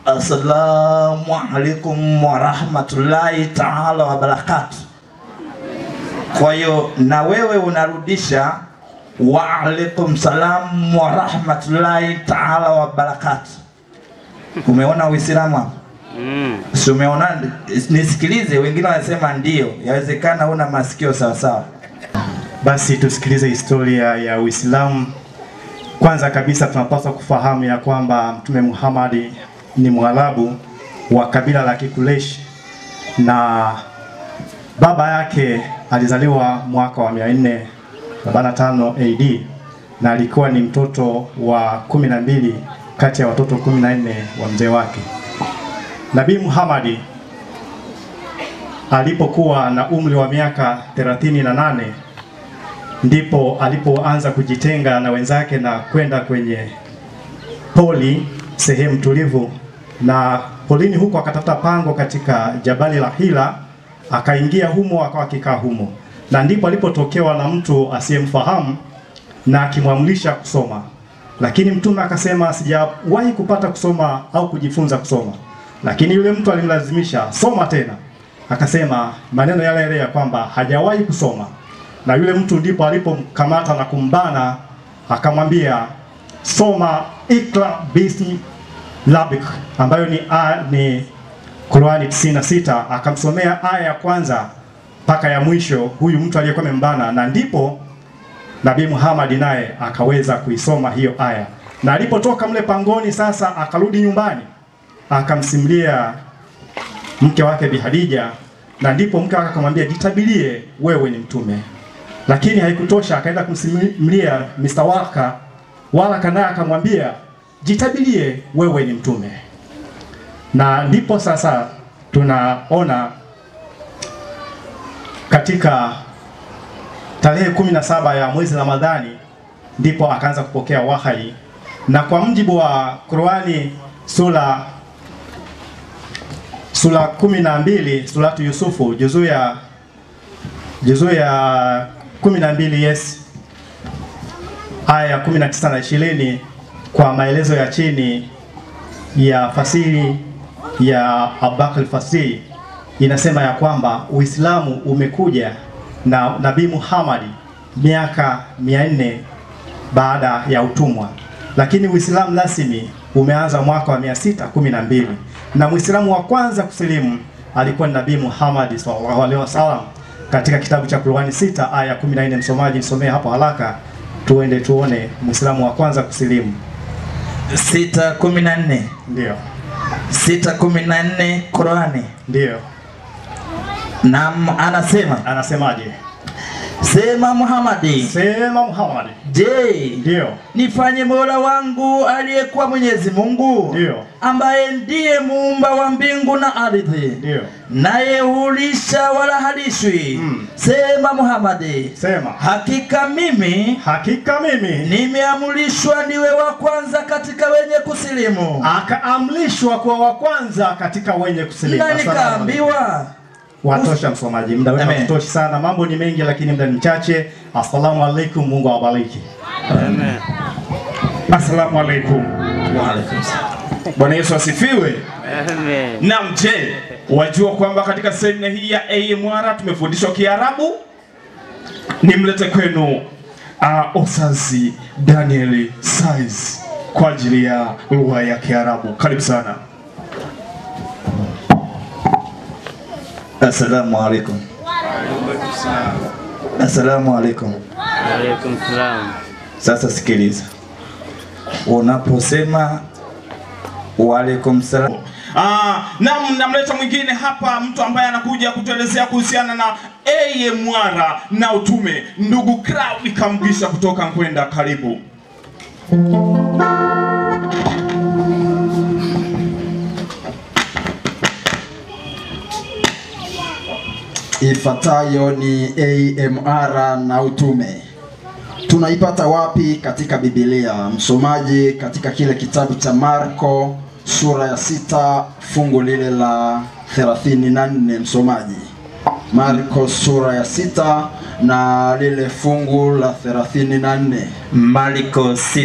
Assalamu alaikum warahmatullahi taala wabarakatu. Kwa hiyo na wewe unarudisha wa alaikum salam warahmatullahi taala wabarakatu. Umeona Uislamu hapo? Mm. Si umeona? Nisikilize, wengine wanasema ndio, yawezekana una masikio sawa sawa. Basi tusikilize historia ya Uislamu. Kwanza kabisa tunapaswa kufahamu ya kwamba Mtume Muhammad ni Mwarabu wa kabila la Kikuleshi na baba yake alizaliwa mwaka wa 445 AD na alikuwa ni mtoto wa kumi na mbili kati ya watoto kumi na nne wa mzee wake. Nabii Muhammad alipokuwa na umri wa miaka 38 ndipo alipoanza kujitenga na wenzake na kwenda kwenye poli, sehemu tulivu, na polini huko akatafuta pango katika jabali la Hira, akaingia humo, akawa akikaa humo, na ndipo alipotokewa na mtu asiyemfahamu na akimwamrisha kusoma, lakini mtume akasema sijawahi kupata kusoma au kujifunza kusoma, lakini yule mtu alimlazimisha soma tena, akasema maneno yale yale ya kwamba hajawahi kusoma na yule mtu ndipo alipomkamata na kumbana akamwambia soma ikra bismi rabbik ambayo ni, a, ni Qurani 96 akamsomea aya ya kwanza mpaka ya mwisho huyu mtu aliyekuwa amembana na ndipo Nabii Muhammad naye akaweza kuisoma hiyo aya na alipotoka mle pangoni sasa akarudi nyumbani akamsimulia mke wake Bi Hadija na ndipo mke wake akamwambia jitabilie wewe ni mtume lakini haikutosha, akaenda kumsimulia Mr. Waka. Waraka naye akamwambia jitabilie wewe ni mtume. Na ndipo sasa tunaona katika tarehe kumi na saba ya mwezi Ramadhani ndipo akaanza kupokea wahai, na kwa mjibu wa Qurani sura sura kumi na mbili suratu Yusufu juzuu ya juzuu ya kumi na mbili yes aya ya kumi na tisa na ishirini kwa maelezo ya chini ya fasiri ya Abubakar Fasiri inasema ya kwamba Uislamu umekuja na Nabii Muhammad miaka mia nne baada ya utumwa, lakini Uislamu rasmi umeanza mwaka wa mia sita kumi na mbili na Muislamu wa kwanza kusilimu alikuwa ni Nabii Muhammad sallallahu alaihi wasallam katika kitabu cha Qur'ani 6 aya 14. Msomaji nisomee hapo haraka, tuende tuone Muislamu wa kwanza kusilimu. sita kumi na nne Ndio, sita kumi na nne Qurani. ndio, Naam, anasema anasemaje? sema Muhamadi, Sema Muhammad. je, Ndio, nifanye mola wangu aliyekuwa Mwenyezi Mungu Ndio. ambaye ndiye muumba wa mbingu na ardhi ndio, naye hulisha wala halishwi. Mm. Sema Muhamadi, sema hakika mimi hakika mimi nimeamrishwa niwe wa kwanza katika wenye kusilimu akaamrishwa kuwa wa kwanza katika wenye kusilimu. na Asalamu alaykum. nikaambiwa Watosha msomaji, muda wetu Amen. hautoshi sana, mambo ni mengi lakini muda ni mchache. Assalamu alaikum, Mungu awabariki. Amen. Assalamu alaikum. Waalaikum salaam. Bwana Yesu asifiwe. Amen. Naam, je, wajua kwamba katika semina hii ya AMR tumefundishwa Kiarabu? Nimlete kwenu uh, Osazi Daniel Size kwa ajili ya lugha ya Kiarabu. Karibu sana. Assalamu alaikum. Assalamu alaikum. Alaikum salam. Sasa sikiliza, unaposema waalaikum salam, Ah, naam, namleta mwingine hapa, mtu ambaye anakuja kutuelezea kuhusiana na AMR na utume, ndugu Krawi Kamgisha kutoka Nkwenda. Karibu. Ifuatayo ni AMR na utume. Tunaipata wapi katika Biblia? Msomaji katika kile kitabu cha Marko sura ya sita fungu lile la 34. Msomaji Marko sura ya sita na lile fungu la thelathini na nne. Marko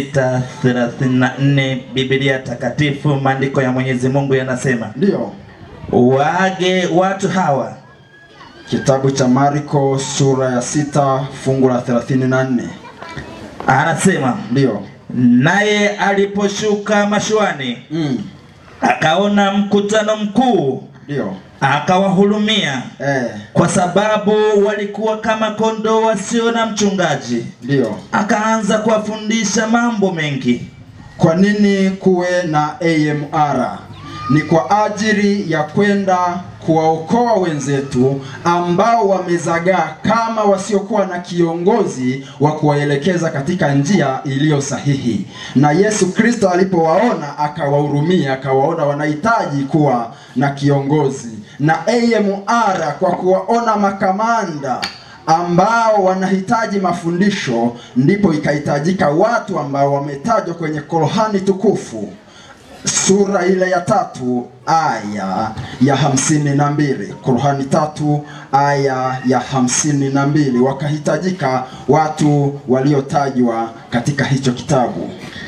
6:34 Biblia takatifu, maandiko ya Mwenyezi Mungu yanasema, Ndiyo, waage watu hawa kitabu cha Marko sura ya sita fungu la thelathini na nne. anasema Ndiyo. naye aliposhuka mashuani Mm. akaona mkutano mkuu Ndiyo. akawahurumia Eh, kwa sababu walikuwa kama kondoo wasio na mchungaji ndiyo. akaanza kuwafundisha mambo mengi Kwa nini kuwe na AMR? Ni kwa ajili ya kwenda kuwaokoa wenzetu ambao wamezagaa kama wasiokuwa na kiongozi wa kuwaelekeza katika njia iliyo sahihi. Na Yesu Kristo alipowaona akawahurumia, akawaona wanahitaji kuwa na kiongozi. Na AMR kwa kuwaona makamanda ambao wanahitaji mafundisho, ndipo ikahitajika watu ambao wametajwa kwenye Qur'ani tukufu sura ile ya tatu aya ya hamsini na mbili Qur'ani tatu aya ya hamsini na mbili wakahitajika watu waliotajwa katika hicho kitabu.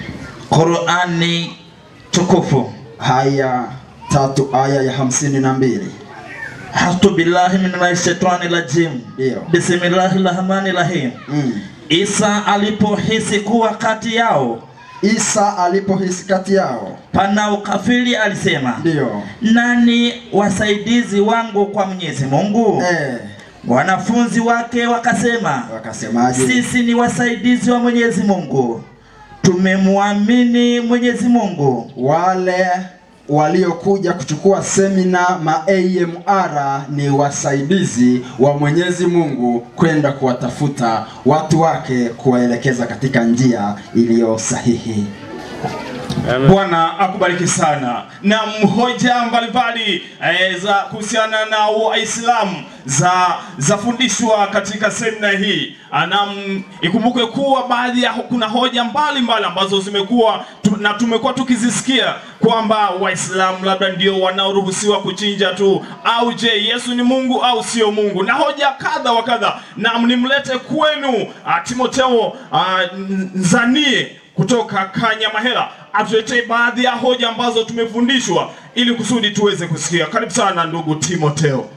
Qurani tukufu Haya tatu aya ya hamsini na mbili hatu billahi minash shaitani rajim Ndio. bismillahi rahmani rahim mm. Isa alipohisi kuwa kati yao Isa alipohisi kati yao, pana ukafiri alisema ndio nani wasaidizi wangu kwa Mwenyezi Mungu eh, wanafunzi wake wakasema wakasemaje? sisi ni wasaidizi wa Mwenyezi Mungu tumemwamini Mwenyezi Mungu wale waliokuja kuchukua semina ma AMR ni wasaidizi wa Mwenyezi Mungu kwenda kuwatafuta watu wake kuwaelekeza katika njia iliyo sahihi. Amen. Bwana akubariki sana na mhoja mbalimbali eh, za kuhusiana na Waislamu za zafundishwa katika semina hii. Anam, ikumbukwe kuwa baadhi ya kuna hoja mbalimbali ambazo zimekuwa tu, na tumekuwa tukizisikia kwamba Waislamu labda ndio wanaoruhusiwa kuchinja tu, au je, Yesu ni Mungu au sio Mungu, na hoja kadha wa kadha. Na nimlete kwenu ah, Timoteo ah, Nzanie kutoka Kanyamahela atuletee baadhi ya hoja ambazo tumefundishwa ili kusudi tuweze kusikia. Karibu sana ndugu Timoteo.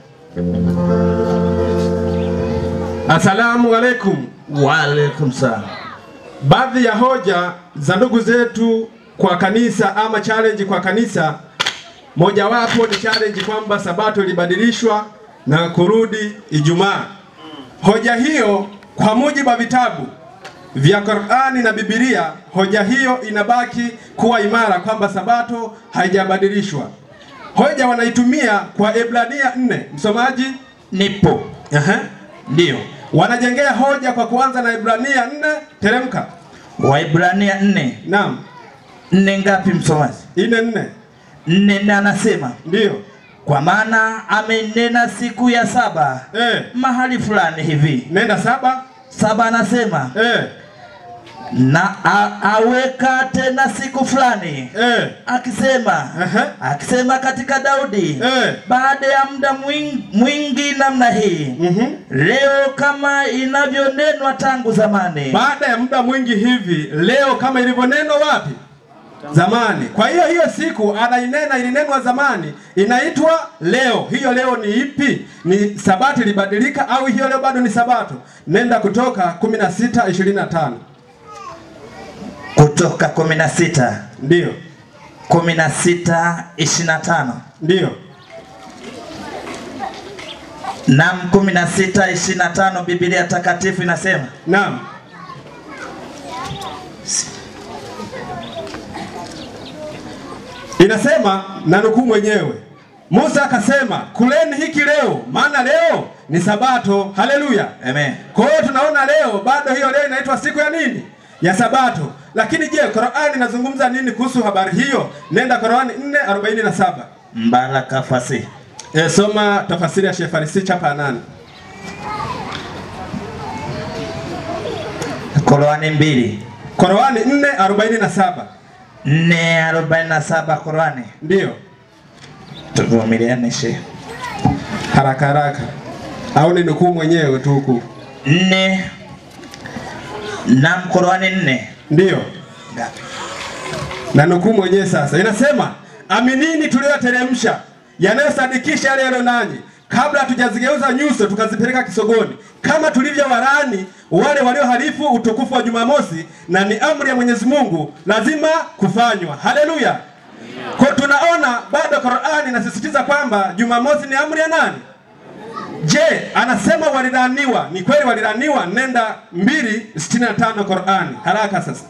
Asalamu alaikum. Waalaikum salam. Baadhi ya hoja za ndugu zetu kwa kanisa ama challenge kwa kanisa, mojawapo ni challenge kwamba sabato ilibadilishwa na kurudi Ijumaa. Hoja hiyo kwa mujibu wa vitabu vya Qur'ani na Biblia, hoja hiyo inabaki kuwa imara kwamba sabato haijabadilishwa. Hoja wanaitumia kwa Ebrania 4. Msomaji? Nipo. Aha. Ndio. Wanajengea hoja kwa kuanza na Ibrania 4, teremka. Waibrania nne Naam, nne ngapi msomaji? ine nne Nne na anasema ndiyo. kwa maana amenena siku ya saba Eh, mahali fulani hivi. nenda saba. Saba anasema Eh, na a, aweka tena siku fulani eh, akisema Aha. akisema katika Daudi Eh. baada ya muda mwingi, mwingi namna hii mhm. leo kama inavyonenwa tangu zamani Baada ya muda mwingi hivi, leo kama ilivyonenwa wapi? Zamani. Kwa hiyo hiyo siku anainena, ilinenwa zamani, inaitwa leo. Hiyo leo ni ipi? Ni sabato ilibadilika au hiyo leo bado ni sabato? Nenda Kutoka 16 25. kutoka 16 Ndiyo, 16 25 ndiyo. nam 16 25 Biblia takatifu inasema Naam. Inasema na nukuu mwenyewe. Musa akasema, kuleni hiki leo, maana leo ni sabato. Haleluya. amen Kwa hiyo tunaona leo bado hiyo leo inaitwa siku ya nini? Ya sabato. Lakini je, Qur'ani inazungumza nini kuhusu habari hiyo? Nenda Qur'ani 4:47. mbaraka fasi E, soma tafasiri ya Sheikh Farisi chapa ya nane. Qurani mbili Qur'ani 4:47. 447 Qurani Ndiyo. tuvumiliane shehe Haraka haraka. au ni nukuu mwenyewe tu huku? nne na Qur'ani nne Ndiyo, ngapi? na nukuu mwenyewe sasa, inasema aminini tuliyoteremsha yanayosadikisha yale yaliyo nanyi, kabla hatujazigeuza nyuso tukazipeleka kisogoni, kama tulivyo warani wale walioharifu utukufu wa Jumamosi, na ni amri ya Mwenyezi Mungu lazima kufanywa. Haleluya! Kwa tunaona bado Qur'ani inasisitiza kwamba Jumamosi ni amri ya nani? Je, anasema walilaniwa? Ni kweli walilaniwa? Nenda 265 Qur'ani, haraka sasa.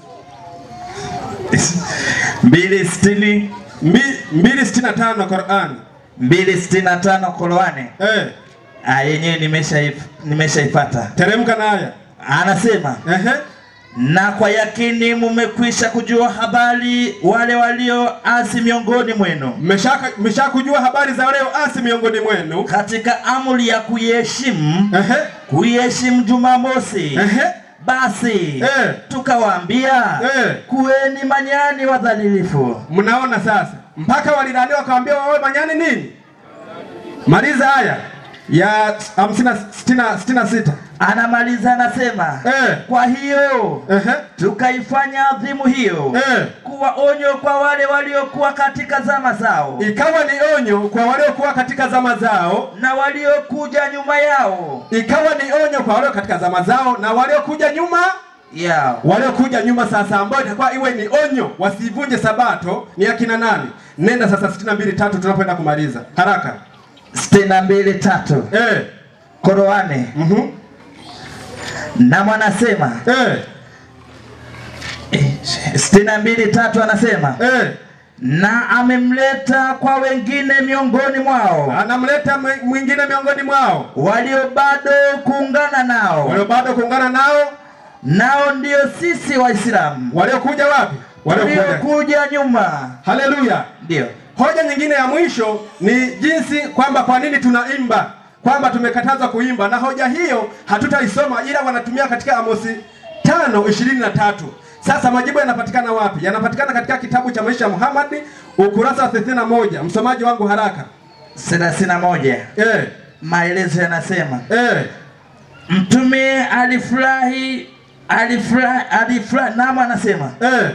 mbili sitini Mbi- 265 Qur'ani. mbili sitini na tano Qur'ani Eh, Ah, yenyewe nimeshaip- nimeshaipata. teremka na aya. Anasema Ehe. na kwa yakini mumekwisha kujua habari wale walioasi miongoni mwenu Mmeshaka mmeshakujua habari za leo asi miongoni mwenu. katika amri ya kuiheshimu Ehe. kuiheshimu Jumamosi. Ehe. Basi Eh. tukawaambia Eh. kuweni manyani wadhalilifu. Mnaona sasa, mpaka walilaniwa wakawaambia wawe manyani nini? Maliza haya ya 50 60 66. Anamaliza anasema Eh. kwa hiyo Ehe. tukaifanya adhimu hiyo Eh. kuwa onyo kwa wale waliokuwa katika zama zao Ikawa ni onyo kwa waliokuwa katika zama zao, na waliokuja nyuma yao ikawa ni onyo kwa walio katika zama zao na waliokuja nyuma yao waliokuja nyuma sasa, ambayo itakuwa iwe ni onyo wasivunje sabato. Ni akina nani? Nenda sasa 62 tatu tunapoenda kumaliza haraka. sitini na mbili tatu Eh. Koroane Mhm. na mwanasema Eh. eh, sitini na mbili tatu anasema Eh. na amemleta kwa wengine miongoni mwao Anamleta mwi- mwingine miongoni mwao walio bado kuungana nao walio bado kuungana nao, nao ndio sisi Waislamu waliokuja wapi? Waliokuja. waliokuja nyuma. Haleluya. Ndio Hoja nyingine ya mwisho ni jinsi kwamba kwa nini tunaimba, kwamba tumekatazwa kuimba, na hoja hiyo hatutaisoma, ila wanatumia katika Amosi tano ishirini na tatu. Sasa majibu yanapatikana wapi? Yanapatikana katika kitabu cha maisha ya Muhammad ukurasa wa 31. Msomaji wangu haraka. thelathini na moja Eh, maelezo yanasema eh, Mtume alifurahi alifurahi alifurahi, naam, anasema eh,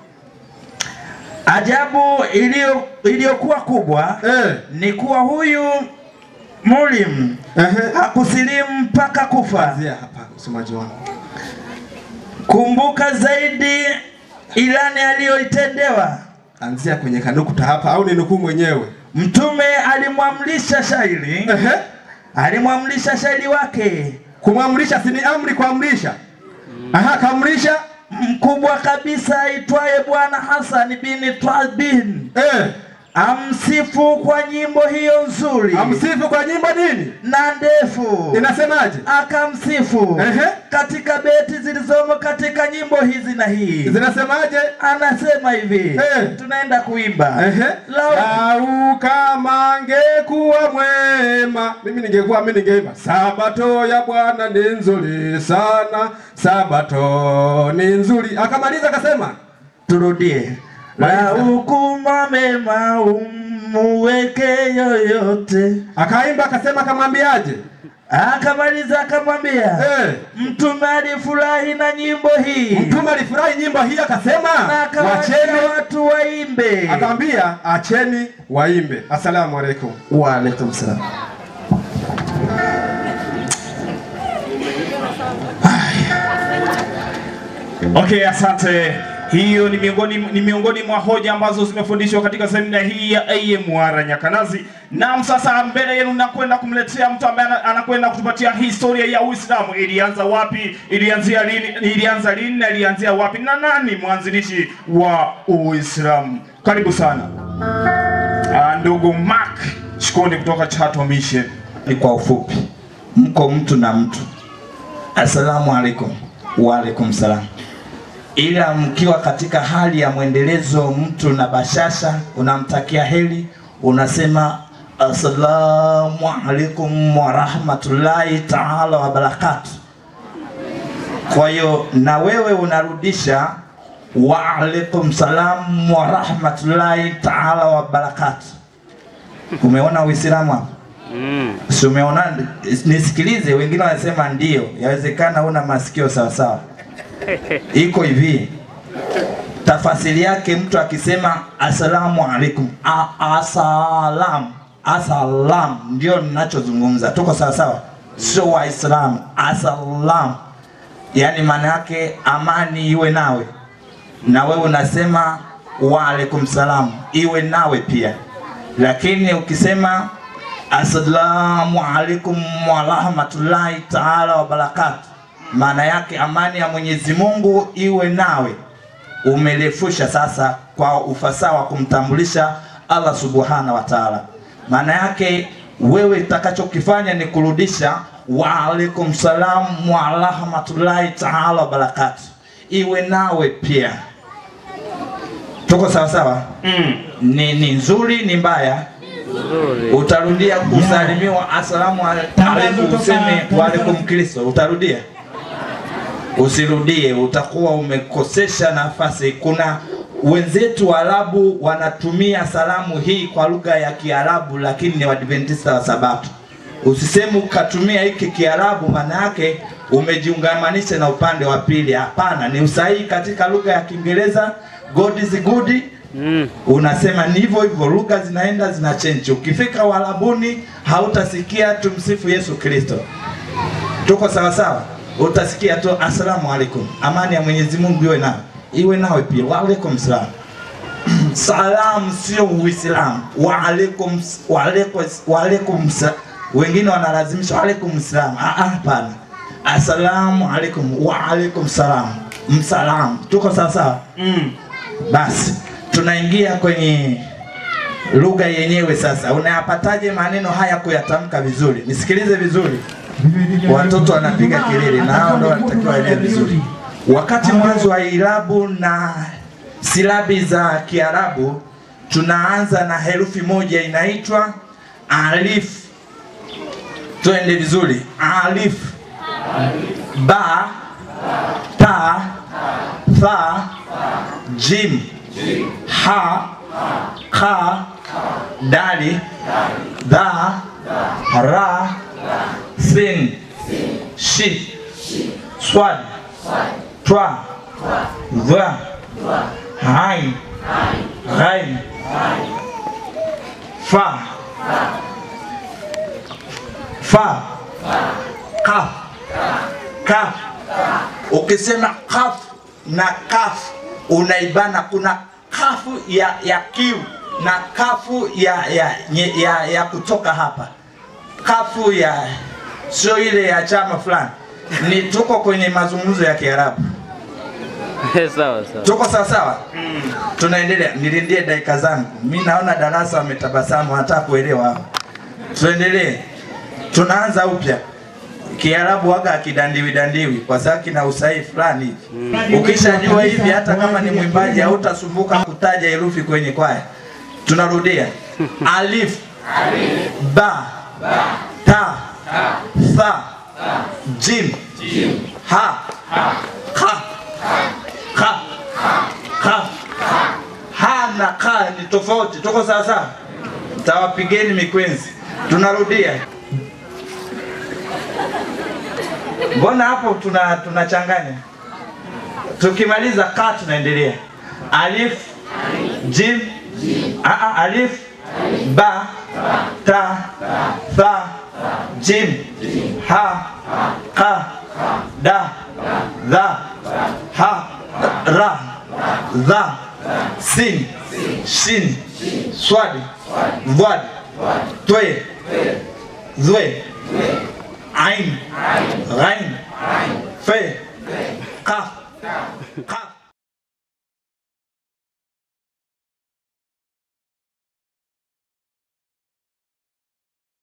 ajabu iliyo iliyokuwa kubwa eh, ni kuwa huyu Mulim ehe. hakusilimu mpaka kufa. Anzia hapa msomaji wangu. Kumbuka zaidi ilani aliyoitendewa. Anzia kwenye kanukuta hapa au ni nukuu mwenyewe? Mtume alimwamrisha shairi, Ehe. alimwamrisha shairi wake Kumwamrisha si ni amri kuamrisha. Aha, kaamrisha mkubwa kabisa aitwaye Bwana Hassan bin Twabin eh, amsifu kwa nyimbo hiyo nzuri amsifu kwa nyimbo nini? na ndefu Inasemaje? akamsifu Ehe. katika beti zilizomo katika nyimbo hizi na hii Zinasemaje? anasema hivi Eh. tunaenda kuimba Ehe. Lau- Lau kama angekuwa mwema, mimi ningekuwa mimi ningeimba sabato ya Bwana ni nzuri sana, sabato ni nzuri. Akamaliza akasema turudie Maliza. laukuma mema umuweke yoyote akaimba akasema akamwambiaje? akamaliza akamwambia Eh. mtume alifurahi na nyimbo hii Mtume alifurahi nyimbo hii akasema na akawaachia wacheni, watu waimbe akamwambia acheni waimbe. Asalamu alaikum. waalaikum salam Okay, asante. Hiyo ni miongoni, ni miongoni mwa hoja ambazo zimefundishwa katika semina hii ya AMR Nyakanazi. Naam, sasa mbele yenu nakwenda kumletea mtu ambaye ana- anakwenda kutupatia historia ya Uislamu. Ilianza wapi? Ilianzia lini? Ilianza lini na ilianzia wapi? Na nani mwanzilishi wa Uislamu? Karibu sana. Ah, ndugu Mark Shikondi kutoka Chato Mission. ni kwa ufupi mko mtu na mtu assalamu alaikum waalaikum salam ila mkiwa katika hali ya mwendelezo mtu na bashasha unamtakia heri unasema assalamu alaikum warahmatullahi taala wabarakatu kwa hiyo na wewe unarudisha waalaikum salam warahmatullahi taala wabarakatu umeona uislamu hapa Mm. Si umeona? Nisikilize, wengine wanasema ndio, yawezekana una masikio sawa sawa. Iko hivi, tafasiri yake mtu akisema asalamu alaikum, A- asalam, asalam, ndio ninachozungumza. Tuko sawa sawa, sio Waislamu. Asalam, yani maana yake amani iwe nawe, na wewe unasema wa alaikum salam, iwe nawe pia. Lakini ukisema assalamu alaikum wa rahmatullahi taala wa barakatu, maana yake amani ya Mwenyezi Mungu iwe nawe. Umerefusha sasa kwa ufasaha wa kumtambulisha Allah subhanahu wa taala. Maana yake wewe utakachokifanya ni kurudisha wa alaikum salam wa rahmatullahi taala wa barakatu, iwe nawe pia. Tuko sawa sawa? Mm. Ni, ni nzuri ni mbaya Nzuri. utarudia kusalimiwa asalamu alaikum, useme waalaikum Kristo, utarudia? Usirudie, utakuwa umekosesha nafasi. Kuna wenzetu Waarabu wanatumia salamu hii kwa lugha ya Kiarabu, lakini ni Waadventista wa Sabato. Usiseme ukatumia hiki Kiarabu, maana yake umejiungamanisha na upande wa pili. Hapana, ni usahihi katika lugha ya Kiingereza, God is good Mm. unasema ni hivyo hivyo, lugha zinaenda zina change. Ukifika Uarabuni hautasikia tumsifu Yesu Kristo, tuko sawa sawa, utasikia tu asalamu alaikum, amani ya Mwenyezi Mungu iwe nawe, iwe nawe pia, wa alaikum salam. Salamu sio Uislamu, wa alaikum wa alaikum wa alaikum sa- wengine wanalazimisha wa alaikum salam. Ah, ah, hapana, asalamu alaikum wa alaikum salam, msalamu, tuko sawa sawa. Mm. Basi tunaingia kwenye lugha yenyewe sasa. Unayapataje maneno haya kuyatamka vizuri? Nisikilize vizuri, watoto wanapiga kelele na hao ndio wanatakiwa waelewe vizuri. Wakati mwanzo wa irabu na silabi za Kiarabu tunaanza na herufi moja inaitwa alif. Twende vizuri, alif, ba, ta, tha, jim, ha, kha, dali, dha, ra, sin, shi, swad, twa, dha, hain, ghain, fa, fa, kaf, kaf. Ukisema kaf na kaf unaibana, kuna kafu ya, ya kiu na kafu ya, ya, ya, ya, ya kutoka hapa, kafu ya sio ile ya chama fulani. Ni tuko kwenye mazungumzo ya Kiarabu, sawa sawa. tuko sawa sawa. Tunaendelea, nilindie dakika zangu. Mi naona darasa wametabasamu, wanataka kuelewa hapa. Tuendelee, tunaanza upya. Kiarabu waga akidandiwi dandiwi kwa sababu kina usahihi fulani hivi. Ukishajua hivi, hata kama ni mwimbaji hautasumbuka kutaja herufi kwenye kwaya. Tunarudia, alif, ba, ta, tha, jim, ha, ka, ka, ka. Ha na ka ni tofauti, tuko sawa sawa? Tawapigeni mikwenzi. Tunarudia. Mbona hapo tuna tunachanganya? Tukimaliza ka tunaendelea. Alif, jim, a a alif, ba, ta, tha, jim, ha, ka, da, dha, ha, ra, dha, sin, shin, swadi, vwadi, twe, zwe, ain, ghain, fe, kaf, kaf.